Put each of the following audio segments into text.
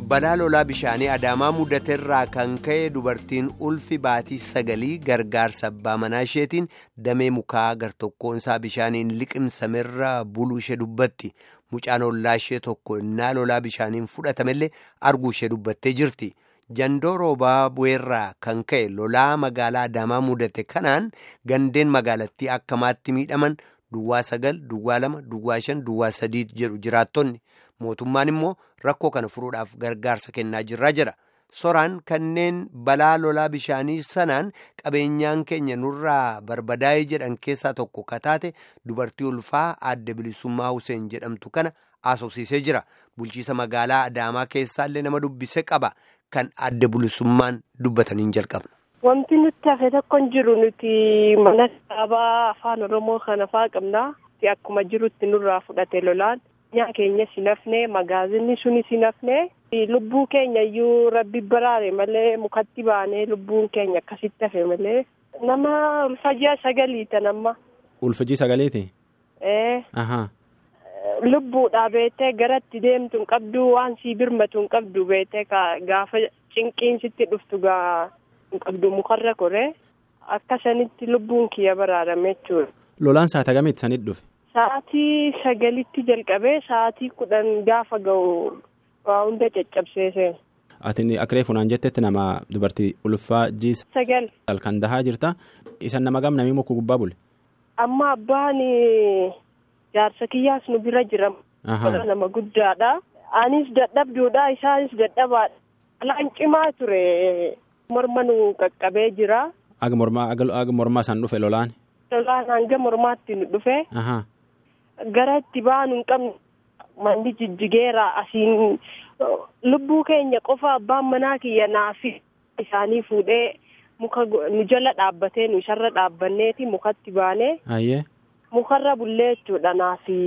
balaa lolaa bishaanii adaamaa mudateerraa kan ka'e dubartiin ulfi baatii sagalii gargaarsa abbaa manaa isheetiin damee mukaa gartokkoonsaa bishaaniin liqimsamerra buluu ishee dubbatti mucaan ollaa ishee tokko innaa lolaa bishaaniin fudhatamellee arguu ishee dubbattee jirti jandoo roobaa bu'eerraa kan ka'e lolaa magaalaa adaamaa mudate kanaan gandeen magaalattii akkamaatti miidhaman duwwaa sagal duwwaa lama duwwaa shan duwwaa sadii jedhu jiraattonni. mootummaan immoo rakkoo kana furuudhaaf gargaarsa kennaa jirraa jira soraan kanneen balaa lolaa bishaanii sanaan qabeenyaan keenya nurraa barbadaa'ee jedhan keessaa tokko kataate dubartii ulfaa aadde bilisummaa Huseen jedhamtu kana haasofsiisee jira bulchiisa magaalaa adaamaa keessaallee nama dubbise qaba kan aadde bilisummaan dubbataniin jalqabna. Wanti nuti hafe tokko hin jiru nuti mana kitaabaa afaan oromoo kana faa qabna akkuma jirutti nurraa fudhate lolaan. Nyaa keenya si nafne magaazinni suni si nafne lubbuu keenya iyyuu rabbi baraare malee mukatti baanee lubbuun keenya akkasitti hafe malee nama ulfajjii sagaliita namma. Ulfajjii sagaliiti? Ee. Ahaa. Lubbuudhaa beetee garatti deemtu hin qabdu waan sii birmatu hin qabdu beetee gaafa cinqiin sitti dhuftu gaa hin qabdu mukarra koree akka sanitti lubbuun kiyya baraarame jechuudha. Lolaan saata kamitti sanitti dhufe? Sa'aatii sagalitti jalqabee sa'aatii kudhan gaafa ga'u waa hunda caccabsee seena. Ati akka reefu jettetti nama dubartii ulfaa jiisa. Sagal. Kan dahaa jirta. Isan nama gam namii muka gubbaa bule. Amma abbaan jaarsa kiyyaas nu bira jira. Nama guddaadha. Anis dadhabduudha isaanis dadhabaadha. Alaan cimaa ture morma nu qaqqabee jira. Aga mormaa isaan dhufe lolaan. Lolaan hanga mormaatti nu dhufe. Gara itti baanu hin qabne manni jijjigeera asiin lubbuu keenya qofa abbaan manaa kiyya naafi isaanii fuudhee muka nu jala dhaabbatee nu isarra dhaabbanneeti mukatti baanee. Ayyee. Mukarra bullee jechuudha naafi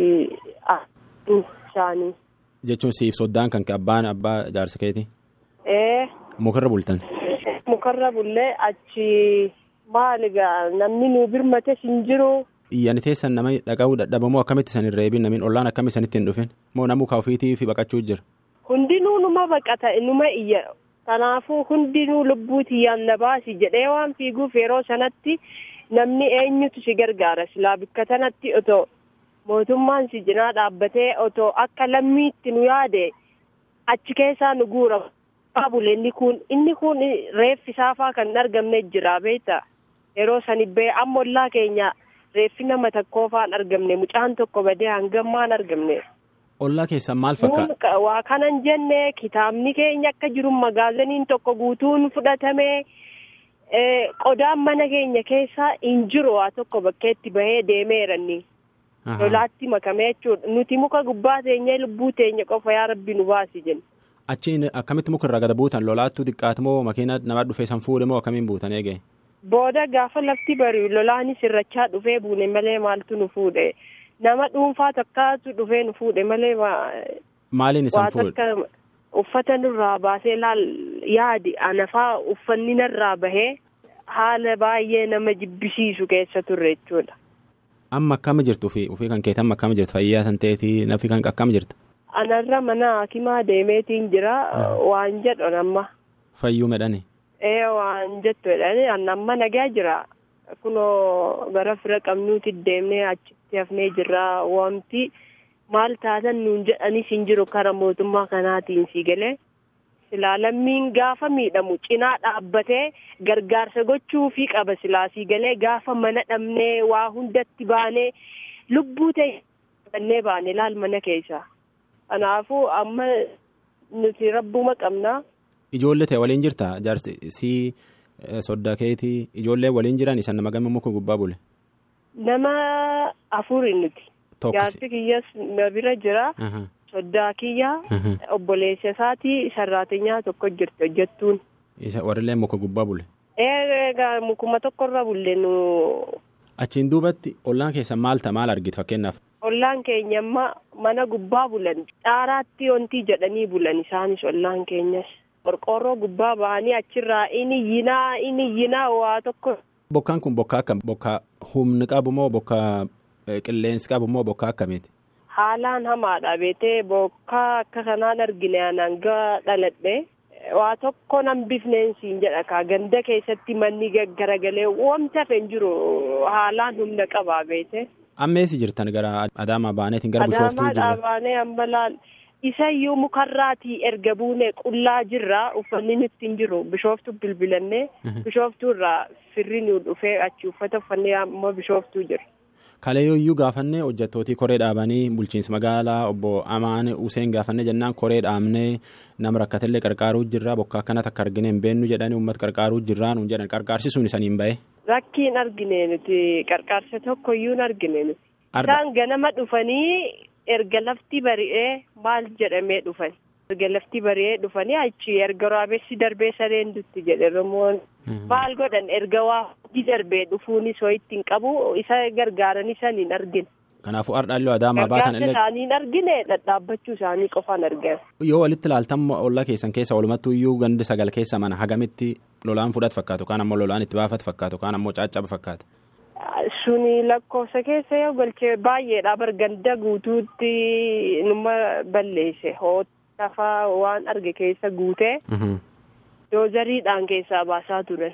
isaanii. Jechuun siif soddaan kan abbaan abbaa jaarsa keeti. Ee. Mukarra bultan. Mukarra bullee achi maaligaa namni nu birmate hin jiru. Iyyaani teessan nama dhaqa'uu dadhabamoo akkamitti san hin reebin namiin ollaan akkamitti sanitti hin dhufin moo namuu kaafiitii fi baqachuu jira. Hundinuu numa baqata numa iyya kanaafuu hundinuu lubbuuti yaanna baasi jedhee waan fiiguuf yeroo sanatti namni eenyutu si gargaara silaa bikka sanatti otoo mootummaan si cinaa dhaabbatee otoo akka lammiitti nu yaade achi keessaa nu guura baabule inni kun inni kun reeffi saafaa kan argamne jira beektaa yeroo sani bee amma ollaa keenya. Reeffi nama tokkoo faan argamne mucaan tokko badee hangammaan argamne. Ollaa keessan maal fakkaata? Waa kanan jenne kitaabni keenya akka jiru magaaziniin tokko guutuun fudhatame qodaan mana keenya keessaa hin jiru waa tokko bakkeetti bahee deemeeranni. Lolaatti makame jechuudha nuti muka gubbaa teenyee lubbuu teenya qofa yaa rabbi nu baasi jenna. Achiin akkamitti muka irraa gada buutan lolaattuu xiqqaatu moo makiina nama dhufee san fuudhe moo akkamiin buutan eegee? Booda gaafa lafti bari'u lolaanis irrachaa dhufee buune malee maaltu nu fuudhe nama dhuunfaa takkaatu dhufee nu fuudhe malee. Maaliin isaan fuudhe? Uffata nurraa baasee laal yaadi anafaa uffanni narraa bahee haala baay'ee nama jibbisiisu keessa turre jechuudha. Amma akkama jirtu ofii kan keetan amma akkama jirtu fayyaa san ta'eetii nafi kan akkama jirta? Anarra mana hakimaa deemeetiin jira waan jedhan amma. Fayyuu medhani? Ee waan jettu jedhanii amma nagaa jira kunoo gara fira qabnuuti deemnee achitti hafnee jirra wanti maal taatan nuun jedhanis hin jiru kara mootummaa kanaatiin si galee silaa lammiin gaafa miidhamu cinaa dhaabbatee gargaarsa gochuufii qaba silaa si galee gaafa mana dhabnee waa hundatti baanee lubbuu ta'e baane laal mana keessa kanaafuu amma nuti rabbuma qabna. Ijoollee ta'e waliin jirta jaarsi si soddaa keetii ijoollee waliin jiran isaan nama gama muka gubbaa bule. Nama afuri nuti. Jaarsi kiyyas na bira jira. Soddaa kiyya. Obboleessa isaatii sarraatinyaa tokko jirti hojjettuun. Isa warrillee muka gubbaa bule. Eegaa mukuma tokkorra bulle nu. Achiin duubatti ollaan keessa maal ta'a maal argite fakkeenyaaf. Ollaan keenya amma mana gubbaa bulan dhaaraatti wanti jedhanii bulan isaanis ollaan keenyas. Qorqoorroo gubbaa ba'anii achirraa inni yinaa inni yinaa waa tokko. Bokkaan kun bokkaa akkam bokkaa humni qabu moo bokkaa qilleensi qabu moo bokkaa akkamiiti? haalaan hamaadha beetee bokkaa akka kanaan argine hanga dhaladhe waa tokko nan bifneen siin jedha kaa ganda keessatti manni garagalee wanti hafe hin jiru haalaan humna qabaa beete. Amma eessa jirtan gara Adaamaa baaneetiin gara Bishooftuu jirra. Adaamaa baanee amma laal isayyuu mukarraatii erga buune qullaa jirra uffanni nutti hin jiru Bishooftuu bilbilannee Bishooftuu irraa firri nu dhufee achi uffata uffannee amma Bishooftuu jira. Kaleeyyuu gaafannee hojjettootii koree dhaabanii bulchiinsa magaalaa obbo Amaan Useen gaafannee jennaan koree dhaabnee nama rakkatellee qarqaaruu jirra bokka akkanatti akka argine hin beennu jedhanii uummata qarqaaruu jirraa nuun jedhan qarqaarsisuun isaniin bahe. Rakkiin argine nuti qarqaarsa tokkoyyuu hin argine nuti. Isaan ganama dhufanii erga lafti bari'ee maal jedhamee dhufan. Erga lafti bari'ee dhufanii achi erga raabessi darbee sareen dutti jedhe Oromoon. Maal godhan erga waa hojii darbee dhufuunis ho'itti hin qabu isa gargaaranii saniin argine. Kanaafuu ardhaallee Adaamaa baatan illee. Gargaarsa isaanii hin argine dhadhaabbachuu isaanii qofaan argame. Yoo walitti ilaaltan ollaa keessan keessa walumattuu iyyuu gandi sagal keessa mana hagamitti lolaan fudhatu fakkaatu kaan ammoo lolaan itti baafatu fakkaatu kaan ammoo caaccaba fakkaata. Suni lakkoofsa keessa yoo galchee baay'eedha barganda guutuutti numa balleesse hootafaa waan arge keessa guutee. doozariidhaan keessaa baasaa turan.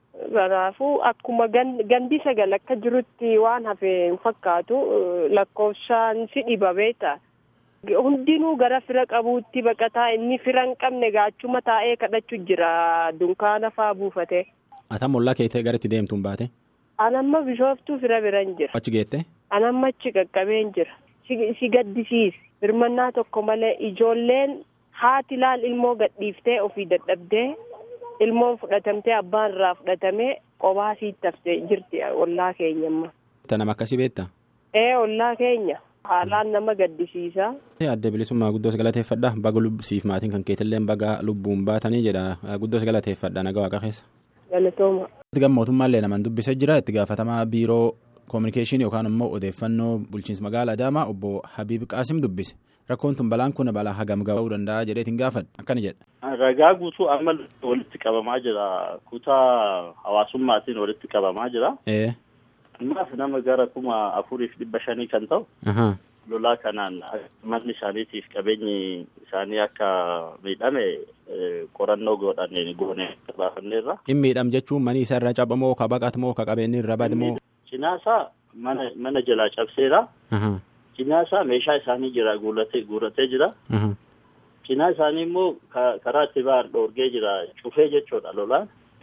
Kanaafuu akkuma gandi sagal akka jirutti waan hafe hin fakkaatu lakkoofsaan si dhiba beektaa. Hundinuu gara fira qabuutti baqataa inni fira hin qabne gaachuma taa'ee kadhachuu jira dunkaana faa buufate. Atam ollaa keettee gara itti deemtuun baate? Anamma bishooftuu fira bira hin jira. Achi geette? Anamma achi qaqqabee hin jira. Si gaddisiisi. Birmannaa tokko malee ijoolleen haati laal ilmoo gadhiiftee ofii dadhabdee ilmoon fudhatamtee abbaan irraa fudhatamee qophaa sitti haftee jirti ollaa keenya amma. Nama akkasii beektaa? Ee ollaa keenya haalaan nama gaddisiisa. Adda bilisummaa guddoos galateeffadha baga siif maatiin kan keetillee baga lubbuun baatanii jedha guddoos galateeffadha naga waaqa keessa. Galatooma. Itti mootummaallee naman dubbisee jira itti gaafatamaa biiroo koominikeeshinii yookaan immoo odeeffannoo bulchiinsa magaalaa Adaamaa obbo Habiib Qaasim dubbise. rakkoon tun balaan kun balaa hagam ga'uu danda'a jedheetiin gaafadha akkana jedha. Ragaa guutuu amma walitti qabamaa jira kutaa hawaasummaatiin walitti qabamaa jira. Ammaaf nama gara kuma afuriif dhibba shanii kan ta'u. Lolaa kanaan manni isaaniitiif qabeenyi isaanii akka miidhame qorannoo godhanii goone baafanneerra. In miidham jechuun manii isaa irraa cabamoo ka baqatamoo ka qabeenyi irra badmoo. Cinaasaa mana mana jalaa cabseera. Cinaa isaa meeshaa isaanii jira guuratee jira. Cinaa isaanii immoo karaa itti ba'an dhoorgee jira cufee jechuudha lolaan.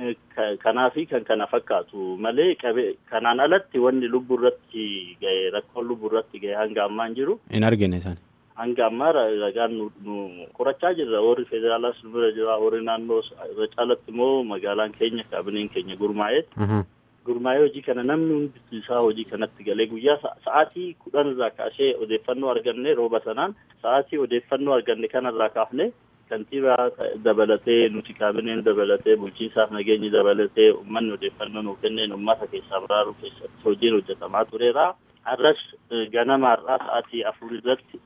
Kanaafi kan kana fakkaatu malee kanaan alatti wanni lubbuu irratti ga'e rakkoon lubbuu irratti ga'e hanga ammaan jiru. Hin argine isaan. Hanga ammaa ragaan nu qorachaa jirra warri federaalaas nu bira jira warri naannoo irra caalatti immoo magaalaan keenya kaabineen keenya gurmaa'ee. gurmaa'ee hojii kana namni hundi isaa hojii kanatti galee guyyaa sa'aatii kudhan irraa kaasee odeeffannoo arganne rooba sanaan sa'aatii odeeffannoo arganne kanarraa kaafne kantiibaa dabalatee nuti kaabineen dabalatee bulchiinsaaf nageenyi dabalatee uummanni odeeffannoo nuuf kenneen uummata keessaa biraaruu keessatti hojiin hojjetamaa tureera. Har'as ganama har'aa sa'aatii afur irratti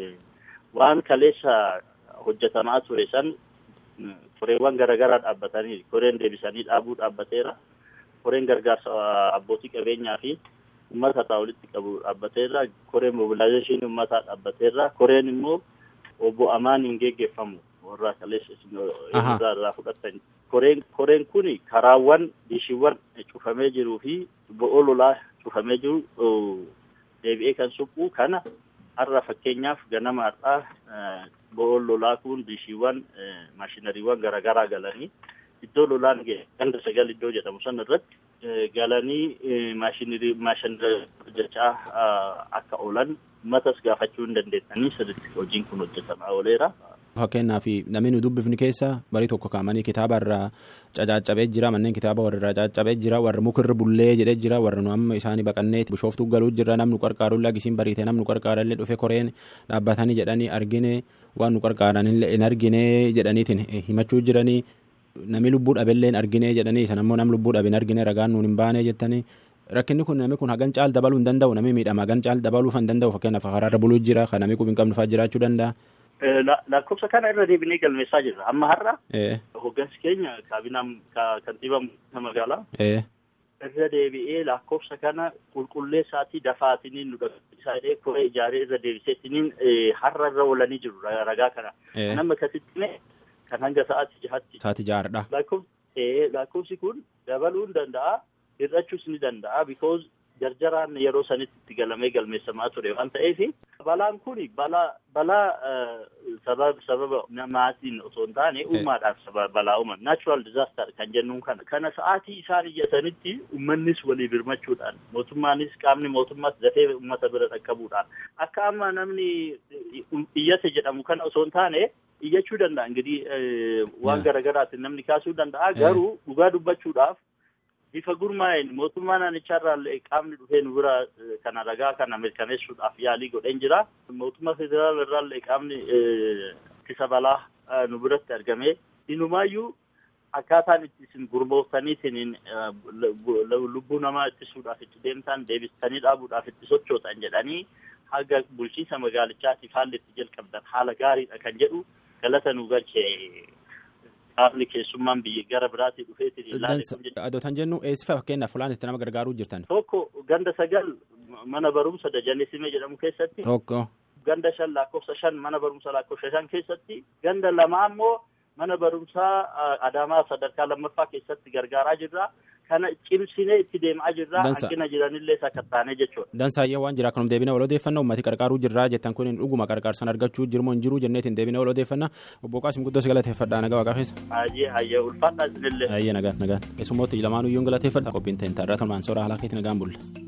waan kaleessa hojjetamaa ture san koreewwan garaagaraa dhaabbatanii koreen deebisanii dhaabuu dhaabbateera. koreen gargaarsa abbootii qabeenyaa fi uummata irraa walitti qabu dhaabbateerra koreen mobilaayizeeshinii uummataa dhaabbateerra koreen immoo obbo amaan hin geggeeffamu warra kaleessa irraa irraa fudhatan koreen koreen kun karaawwan dishiiwwan cufamee jiruu fi bo'oo lolaa cufamee jiru deebi'ee kan suphu kana har'a fakkeenyaaf ganama har'aa bo'oo lolaa kun dishiiwwan maashinariiwwan garaagaraa galanii iddoo lolaan ganda sagal iddoo jedhamu san irratti galanii maashinarii hojjechaa akka oolan uummatas gaafachuu hin dandeessanii sirriitti hojiin kun hojjetamaa ooleera. Fakkeenyaaf namni nu dubbifni keessa barii tokko kaa'amanii kitaaba irraa cacaccabee jira manneen kitaaba warra irraa caccabee jira warra mukarra bullee jedhee jira warra nu amma isaanii baqannee bishooftuu galuu jira namni qarqaaru lagisiin bariite namni qarqaarallee dhufe koreen dhaabbatanii jedhanii argine waan nu qarqaaranillee hin argine jedhaniitiin himachuu jiranii. Nami lubbuu dhabeellee hin argine jedhanii san ammoo nam lubbuu dhabe hin argine ragaan nuun hin baane jettanii rakkinni kun nami kun hagan caal dabaluu hin danda'u nami miidhama hagan caal dabaluu hin danda'u fakkeenyaaf karaarra buluu jira kan nami qubi hin qabne fa'aa jiraachuu danda'a. Lakkoofsa kana irra deebinee galmeessaa jirra amma har'a. Hoggansi keenya kaabinaa kantiibaa magaalaa. irra deebi'ee lakkoofsa kana qulqulleessaatii dafaatiniin nu dhaqqabsiisaa koree ijaaree irra deebiseetiniin har'a irra oolanii jiru ragaa kana. Nama akkasitti kan hanga sa'aatii jahatti. Sa'aatii jahaadha. Lakkoofsi kun dabaluu ni danda'a hir'achuus ni danda'a because jarjaraan yeroo sanitti itti galamee galmeessamaa ture waan ta'eef balaan kun balaa balaa sababa sababa namaatiin osoo hin taane uumaadhaan balaa uuman natural disaster kan jennuun kana kana sa'aatii isaan iyyatanitti uummannis walii birmachuudhaan mootummaanis qaamni mootummaas dafee uummata bira dhaqqabuudhaan akka amma namni iyyate jedhamu kana osoo hin taane iyyachuu danda'a ingidihi waan garaagaraatiin namni kaasuu danda'a garuu dhugaa dubbachuudhaaf bifa gurmaa'een mootummaa naannichaarraa qaamni dhufee nu bira kana ragaa kana mirkaneessuudhaaf yaalii godheen jira. Mootummaa federaala irraallee qaamni ittisa balaa nu biratti argame. Inumaayyuu akkaataan itti isin gurmooftaniitiin lubbuu namaa ittisuudhaaf itti deemtan deebistanii dhaabuudhaaf itti sochootan jedhanii haga bulchiinsa magaalichaatiif haalli itti jalqabdan haala gaariidha kan jedhu galata nu galchee. Qaamni keessummaan biyya gara biraatii dhufeetiin ilaalee. Adootan jennu eessifa fakkeenyaaf fulaan itti nama gargaaruu jirtan. Tokko ganda sagal mana barumsa Dajanee jedhamu keessatti. Tokko. Ganda shan lakkoofsa shan mana barumsa lakkoofsa shan keessatti. Ganda lama ammoo mana barumsaa Adaamaa sadarkaa lammaffaa keessatti gargaaraa jirra. Kana cimsinee itti deemaa jirra. Hanqina jiranillee sakattaanee jechuudha. Dansaayyee waan jira kanuma deebina wal odeeffannaa uummati qarqaaruu jirraa jettan kun dhuguma qarqaarsan argachuu jirmoo hin jiru jenneetiin deebina wal odeeffannaa obbo Qaasim guddoo si galateeffadhaa nagaa waaqaa keessa. Hayyee hayyee ulfaadhaa isinillee. Hayyee nagaan nagaan keessummooti lamaanuu iyyuu galateeffadha qophiin ta'in taarraa tolmaan soora haala keetti nagaan bulla.